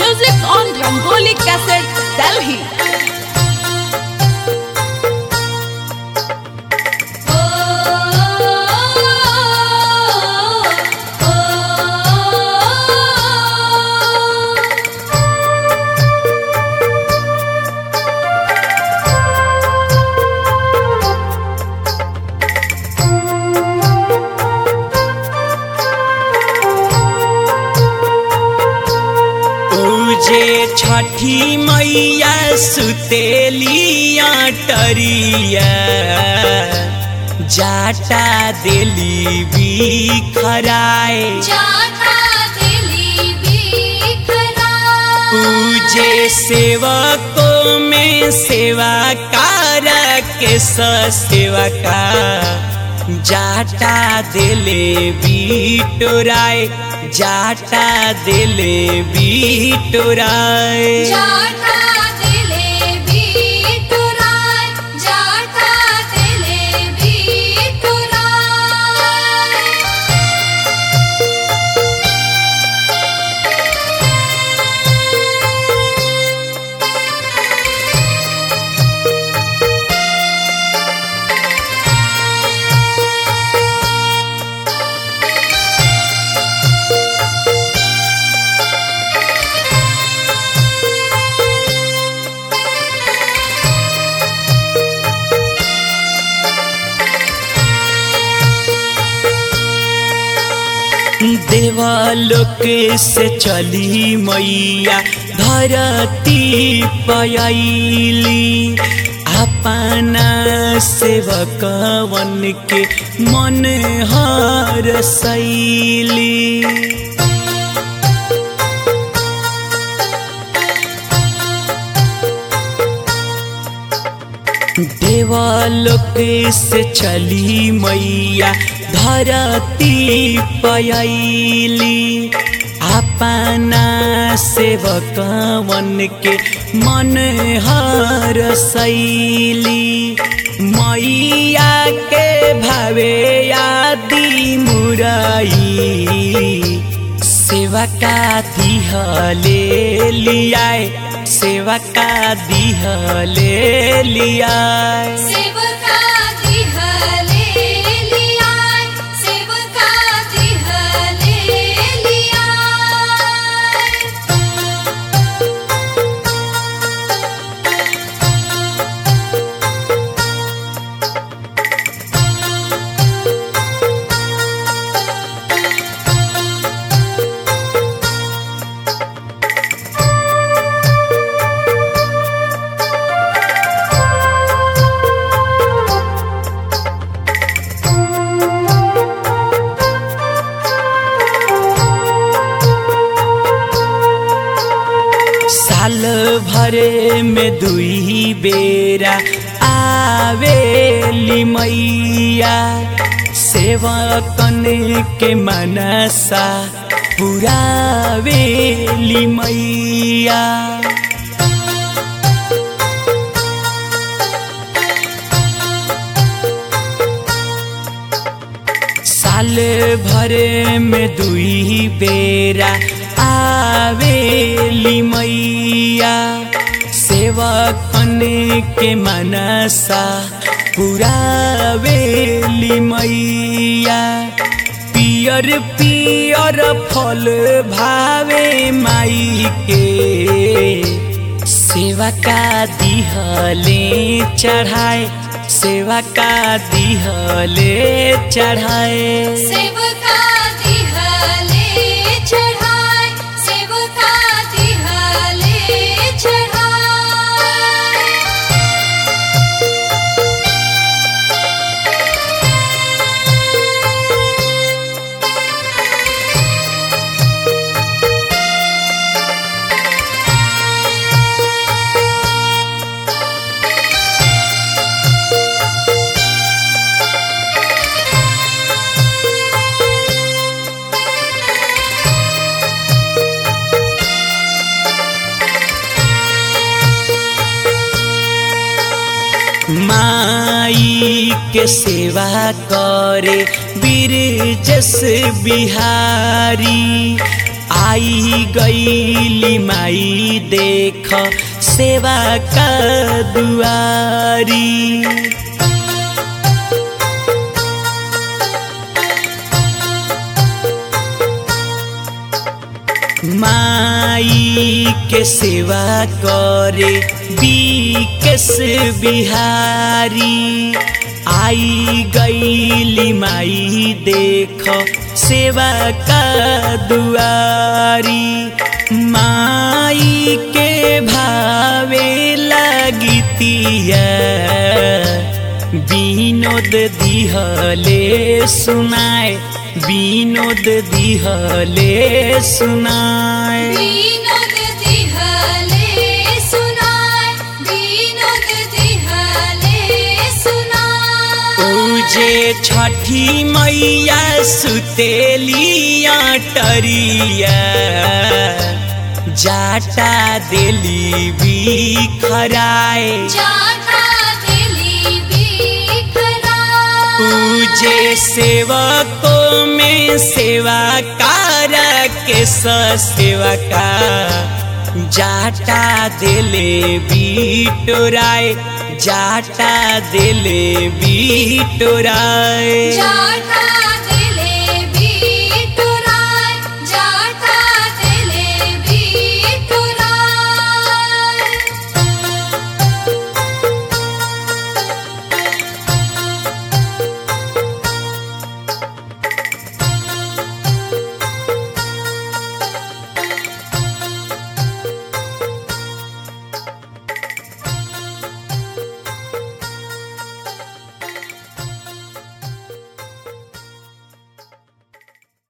Music on Rangoli Cassette, Delhi. पूजे छठी मैया सुतेलिया टरिया जाटा दिली बिखराए जाता दिली बिखरा पूजे सेवकों में सेवा कार के सेवा का जाटा दिले बिटोराए जाटा दिले बिटोराए जाता दिले बिटुराय जाता दिले बिटुराय देवालोक से चली मैया धरती पयली अपना सेवकवन के मन हर सैली देवालोक से चली मैया धरती पयली अपना सेवकवन के मन हर सैली मैया के भावे आदि मुरई सेवा का दिहले लियाए सेवा का दिहले लियाए सेवका दिहले लियाय सेवका दिहले लियाय साल भरे में दुई बेरा आवेली मैया सेवकन के मनसा पुरावेली मैया साल भरे में दुई बेरा आवेली मैया सेवकन के मनसा पुरावेली मैया पियर पियर फल भावे माई के सेवा का दिहले चढ़ाए सेवा का दिहले चढ़ाए सेवका दिहले चढ़ाय सेवका दिहले चढ़ाय माई के सेवा करे बीर जस बिहारी आई गईली माई देख सेवा का दुआरी माई के सेवा करे बीकेस बिहारी आई गईली माई देख सेवा का दुआरी माई के भावे लगतिया विनोद दिहले सुनाए विनोद दिहले सुनाए विनोद दिहले सुनाय विनोद दिहले सुनाय पूजे छठी मैया सुतेली अटरिया जाटा देली बिखराए जाता दिली बिखरा पूजे सेवकों में सेवा कार के सेवा का जाटा दिले बिटोराए जाटा दिले बिटोराए जाता